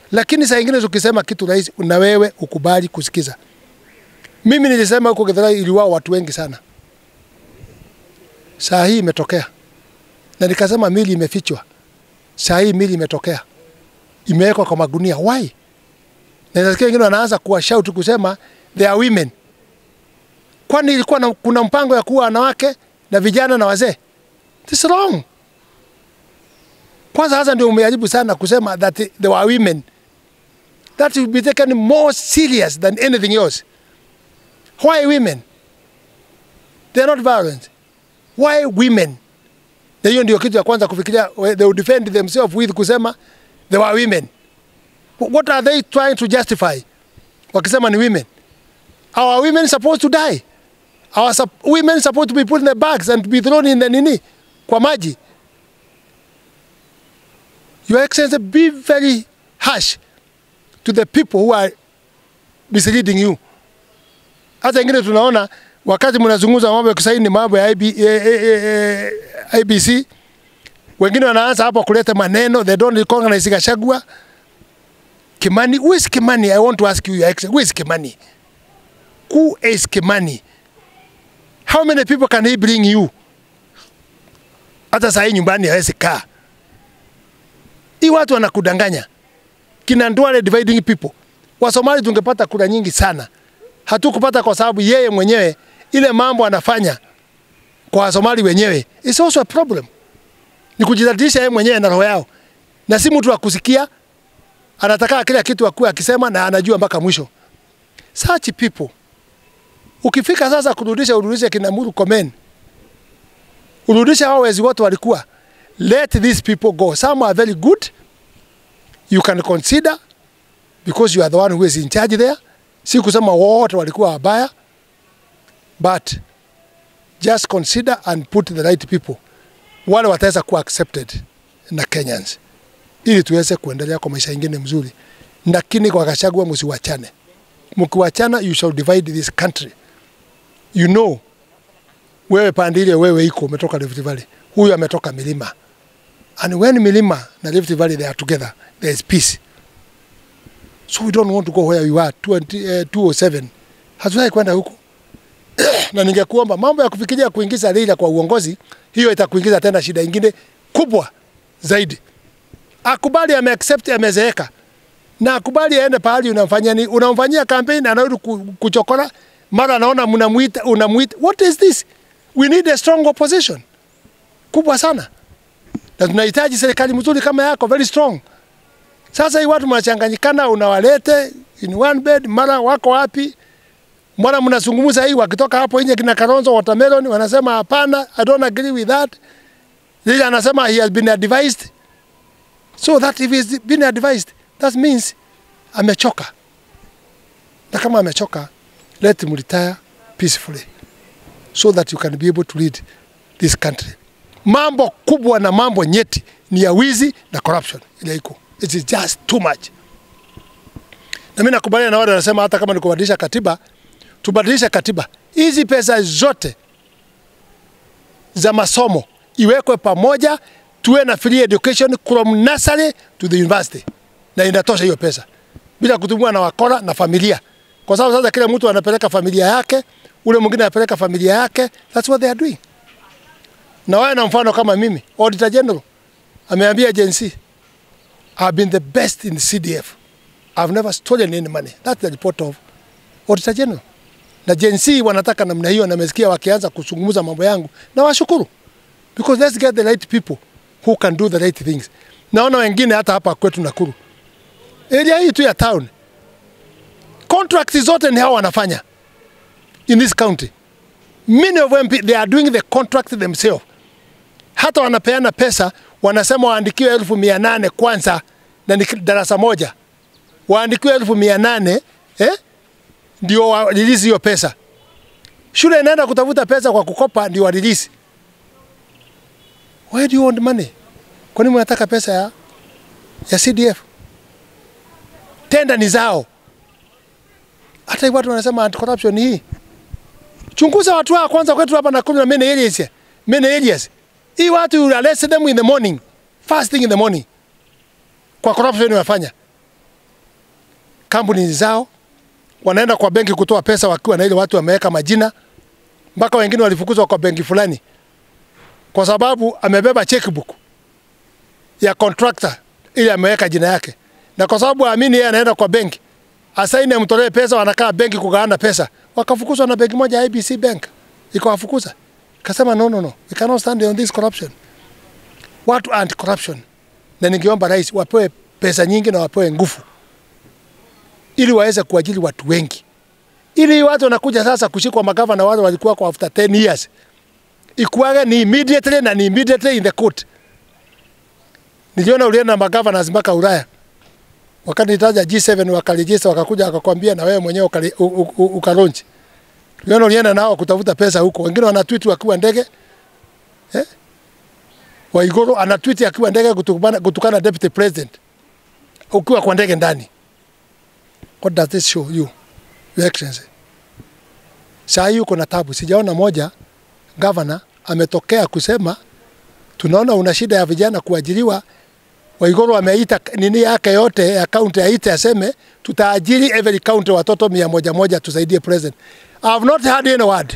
lakini saa ingine tukisema kitu rahisi, na wewe ukubali kusikiza. Mimi nilisema huko Githurai iliwao watu wengi sana, saa hii imetokea, na nikasema mili imefichwa. Saa hii mili imetokea, imewekwa kwa magunia. Why? Na nasikia wengine wanaanza kuwa shout kusema they are women. Kwani ilikuwa na, kuna mpango ya kuwa wanawake na vijana na wazee? This is wrong. Kwanza hasa ndio umejaribu sana kusema that they were women. That will be taken more serious than anything else. Why women? They are not violent. Why women? Na hiyo ndio kitu ya kwanza kufikiria, they will defend themselves with kusema they were women. What are they trying to justify? Wakisema ni women. Our women supposed to die. Our sup women supposed to be put in the bags and be thrown in the nini kwa maji. Your Excellency, be very harsh to the people who are misleading you. Hata ingine tunaona wakati mnazungumza mambo ya kusaini mambo ya IB, eh, eh, eh, IBC, wengine wanaanza hapo kuleta maneno, they don't recognize Gachagua. Kimani, who is Kimani? I want to ask you, Your Excellency, who is Kimani? Who is Kimani? How many people can he bring you? Hata saa hii nyumbani hawezi kaa. Hii watu wanakudanganya. Kina Ndwale dividing people. Wasomali tungepata kura nyingi sana. Hatukupata kwa sababu yeye mwenyewe ile mambo anafanya kwa Wasomali wenyewe. It's also a problem. Ni kujidhalilisha yeye mwenyewe na roho yao. Na si mtu wa kusikia anataka kila kitu akuwe akisema na anajua mpaka mwisho. Such people ukifika sasa kurudisha, urudishe kina Murkomen, urudishe hao wezi wote walikuwa. Let these people go. Some are very good, you can consider because you are the one who is in charge there. Si kusema wote walikuwa wabaya, but just consider and put the right people, wale wataweza kuwa accepted na Kenyans, ili tuweze kuendelea kwa maisha ingine mzuri. Lakini kwa Gachagua msiwachane, mkiwachana you shall divide this country. You know, wewe pande ile wewe iko umetoka Rift Valley, huyu ametoka milima, and when milima na Rift Valley they are together there is peace. So we don't want to go where we were 20, uh, 207 hatuwai kwenda huko na ningekuomba mambo ya kufikiria kuingiza Raila kwa uongozi, hiyo itakuingiza tena shida ingine kubwa zaidi. Akubali ame accept amezeeka, na akubali aende pahali unamfanyia ni unamfanyia campaign, anarudi ku- kuchokora, mara anaona mnamuita unamuita. What is this? We need a strong opposition kubwa sana, na tunahitaji serikali mzuri kama yako, very strong. Sasa hii watu mnachanganyikana, unawalete in one bed, mara wako wapi? Mbona mnazungumza hii wakitoka hapo nje kina Kalonzo Watermelon wanasema hapana, I don't agree with that. Yeye anasema he has been advised. So that if he's been advised, that means amechoka. Na kama amechoka, let him retire peacefully so that you can be able to lead this country. Mambo kubwa na mambo nyeti ni ya wizi na corruption ile iko. It is just too much. Na mimi nakubaliana na wale wanasema hata kama ni kubadilisha katiba, tubadilishe katiba. Hizi pesa zote za masomo iwekwe pamoja, tuwe na free education from nursery to the university, na inatosha hiyo pesa bila kutumiwa na wakora na familia, kwa sababu sasa kila mtu anapeleka familia yake, ule mwingine anapeleka familia yake. That's what they are doing. Na wawe na mfano kama mimi, Auditor General ameambia Gen Z, I've been the best in the CDF. I've never stolen any money. That's the report of Auditor General. Na Gen Z wanataka namna hiyo, na nimesikia wakianza kuzungumza mambo yangu, na washukuru because let's get the right people who can do the right things. Naona wengine hata hapa kwetu Nakuru, area hii tu ya town, contracts zote ni hao wanafanya in this county. Many of them they are doing the contract themselves. Hata wanapeana pesa, wanasema waandikiwe elfu mia nane kwanza, na ni darasa moja waandikiwe elfu mia nane eh? ndio warelease hiyo pesa. Shule inaenda kutafuta pesa kwa kukopa ndio warelease. Why do you want money? Kwani mnataka pesa ya, ya CDF? Tenda ni zao. Hata hii watu wanasema anti corruption hii. Chunguza watu wao kwanza kwetu hapa Nakuru na many areas. Many areas. Hii watu you arrest them in the morning. First thing in the morning. Kwa corruption wanafanya. kampuni zao, wanaenda kwa benki kutoa pesa wakiwa na ile watu wameweka majina, mpaka wengine walifukuzwa kwa benki fulani kwa sababu amebeba checkbook ya contractor ili ameweka jina yake, na kwa sababu aamini yeye anaenda kwa benki asaini amtolee pesa, wanakaa benki kugawana pesa, wakafukuzwa na benki moja IBC Bank ikawafukuza, kasema no, no, no, we cannot stand on this corruption. Watu anti corruption, na ningeomba rais wapewe pesa nyingi na wapewe nguvu ili waweze kuajiri watu wengi, ili watu wanakuja sasa kushikwa magavana wale walikuwa kwa after 10 years ikuage ni immediately na ni immediately in the court. Niliona ulienda na magavana mpaka Ulaya wakati nitaja G7 wakarejista wakakuja wakakwambia na wewe mwenyewe ukalonji. Niliona ulienda nao kutafuta pesa huko, wengine wanatweet wakiwa ndege eh? Waiguru anatweet akiwa ndege kutukana, kutukana deputy president ukiwa kwa ndege ndani. What does this show you, your excellency? Saa hii uko na tabu, sijaona moja gavana ametokea kusema tunaona una shida ya vijana kuajiriwa. Waiguru ameita nini yake yote ya kaunti aite aseme tutaajiri every county watoto mia moja moja tusaidie president. I have not heard any word.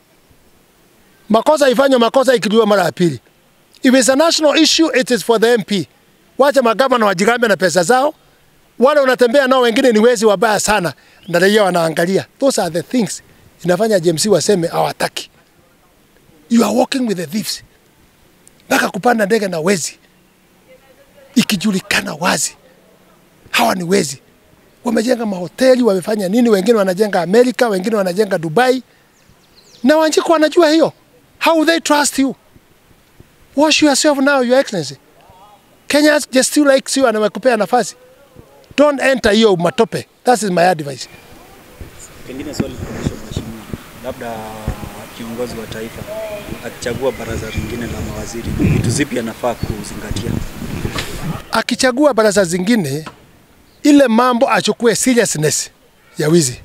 Makosa ifanywe makosa ikirudiwa mara ya pili. If it's a national issue, it is for the MP. Wacha magavana wajigambe na pesa zao. Wale unatembea nao wengine ni wezi wabaya sana, na raia wanaangalia. Those are the things inafanya JMC waseme hawataki. You are working with the thieves. Mpaka kupanda ndege na wezi, ikijulikana wazi hawa ni wezi. Wamejenga mahoteli, wamefanya nini? Wengine wanajenga Amerika, wengine wanajenga Dubai, na Wanjiku wanajua hiyo. How they trust you? Wash yourself now, your excellency. Kenya just still likes you and wamekupea nafasi. Don't enter hiyo matope. That is my advice. Pengine swali kwa mheshimiwa, labda kiongozi wa taifa akichagua baraza lingine la mawaziri, vitu zipi anafaa kuzingatia? Akichagua baraza zingine, ile mambo achukue seriousness ya wizi,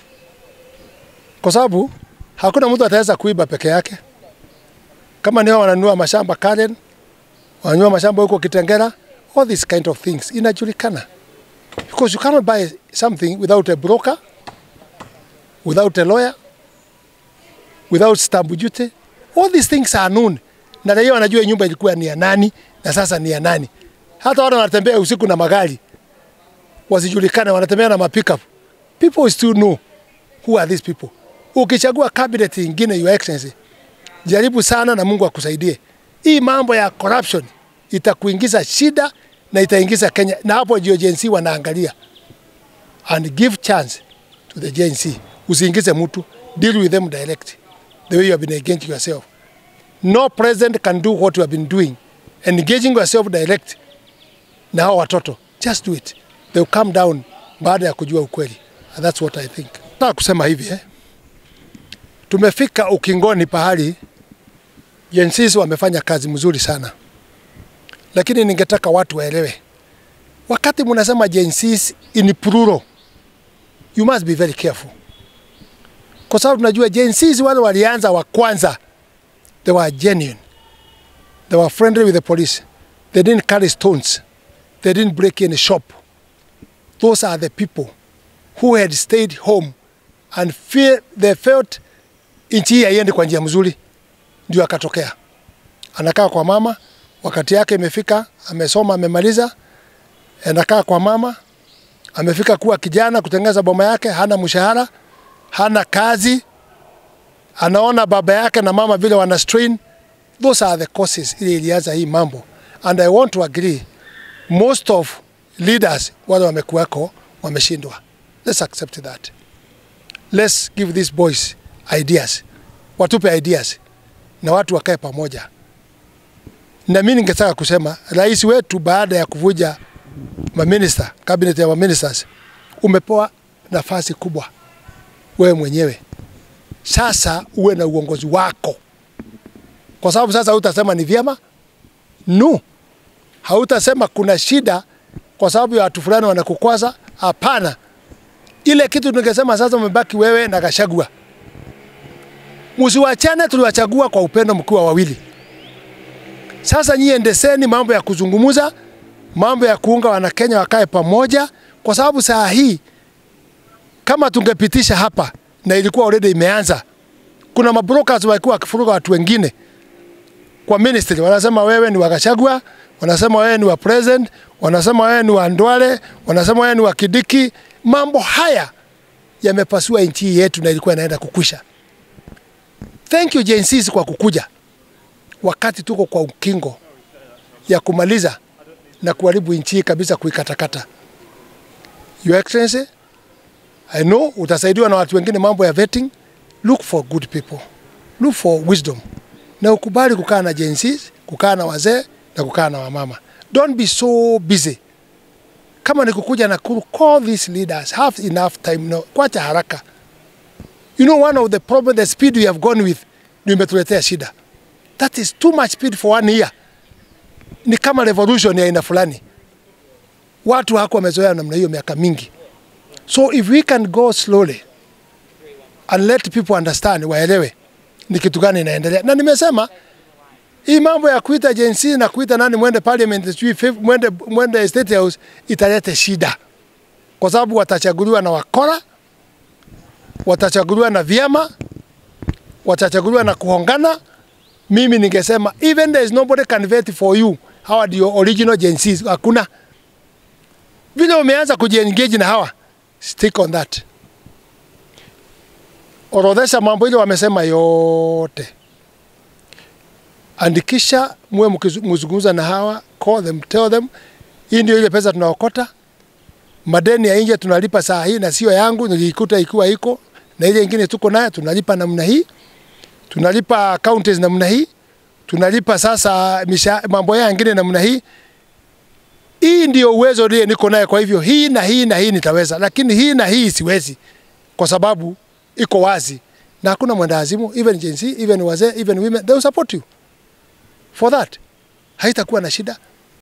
kwa sababu hakuna mtu ataweza kuiba peke yake. Kama ni wao wananunua mashamba Karen, wananunua mashamba huko Kitengera, all these kind of things inajulikana, because you cannot buy something without a broker, without a lawyer, without stamp duty. All these things are known, na raia wanajua nyumba ilikuwa ni ya nani na sasa ni ya nani. Hata wale wanatembea usiku na magari wasijulikane, wanatembea na mapickup, people will still know who are these people. Ukichagua cabinet ingine, your excellency, jaribu sana na Mungu akusaidie. Hii mambo ya corruption itakuingiza shida na itaingiza Kenya, na hapo ndio Gen Z wanaangalia. And give chance to the Gen Z. Usiingize mtu, deal with them direct the way you have been engaging yourself. No president can do what you have been doing. Engaging yourself direct na hao watoto, just do it. They will come down baada ya kujua ukweli. And that's what I think. Nataka kusema hivi eh? Tumefika ukingoni pahali Gen Z wamefanya kazi mzuri sana, lakini ningetaka watu waelewe, wakati mnasema Gen Z in plural, you must be very careful, kwa sababu tunajua Gen Z wale walianza wa kwanza, they were genuine, they were friendly with the police, they didn't carry stones, they didn't break any shop. Those are the people who had stayed home and feel, they felt nchi hii haiendi kwa njia mzuri ndio akatokea. Anakaa kwa mama, wakati yake imefika, amesoma, amemaliza, anakaa kwa mama, amefika kuwa kijana, kutengeneza boma yake, hana mshahara, hana kazi, anaona baba yake na mama vile wana strain. Those are the causes ile ilianza hii mambo, and I want to agree most of leaders wale wamekuweko wameshindwa. Let's accept that. Let's give these boys ideas, watupe ideas na watu wakae pamoja. Na mimi ningetaka kusema rais wetu baada ya kuvuja maminista, cabinet ya maministers, umepewa nafasi kubwa wewe mwenyewe. Sasa uwe na uongozi wako, kwa sababu sasa hutasema ni vyema no, hautasema kuna shida kwa sababu ya watu fulani wanakukwaza. Hapana, ile kitu ningesema sasa, umebaki wewe na Gachagua Msiwachane, tuliwachagua kwa upendo mkiwa wawili. Sasa nyie endeseni mambo ya kuzungumuza, mambo ya kuunga Wanakenya wakae pamoja, kwa sababu saa hii kama tungepitisha hapa na ilikuwa already imeanza, kuna mabrokers walikuwa wakifuruga watu wengine kwa ministry, wanasema wewe ni wa Gachagua, wanasema wewe ni wa president, wanasema wewe ni wa Ndwale, wanasema wewe ni wa Kidiki. Mambo haya yamepasua nchi yetu na ilikuwa inaenda kukwisha. Thank you Gen Zs kwa kukuja wakati tuko kwa ukingo ya kumaliza na kuharibu nchi hii kabisa, kuikatakata. Your Excellency, I know utasaidiwa na watu wengine mambo ya vetting. Look for good people, look for wisdom, na ukubali kukaa na Gen Zs, kukaa na wazee na kukaa na wamama. Don't be so busy. Kama ni kukuja Nakuru, call these leaders, have enough time. No, kwacha haraka. You know one of the problem, the speed we have gone with, ndio imetuletea shida. That is too much speed for one year. Ni kama revolution ya aina fulani. Watu hako wamezoea namna hiyo miaka mingi. So if we can go slowly and let people understand, waelewe ni kitu gani inaendelea. Na nimesema hii mambo ya kuita Gen Z na kuita nani mwende parliament, sijui fif- mwende, mwende state house italete shida, kwa sababu watachaguliwa na wakora, watachaguliwa na vyama, watachaguliwa na kuhongana. Mimi ningesema even there is nobody can vote for you, hawa ndio original Gen Z. Hakuna vile umeanza kujiengage na hawa, stick on that. Orodhesha mambo ile wamesema yote, andikisha, muwe mkizungumza na hawa, call them, tell them hii ndio ile pesa tunaokota. Madeni ya nje tunalipa saa hii na sio yangu, nilikuta ikiwa iko na ile ingine tuko nayo tunalipa namna hii, tunalipa counties namna hii, tunalipa sasa misha, mambo ya ingine namna hii. Hii ndio uwezo ile niko naye, kwa hivyo hii na hii na hii nitaweza, lakini hii na hii siwezi, kwa sababu iko wazi na hakuna mwendawazimu, even Gen Z, even wazee, even women, they will support you for that. Haitakuwa na shida.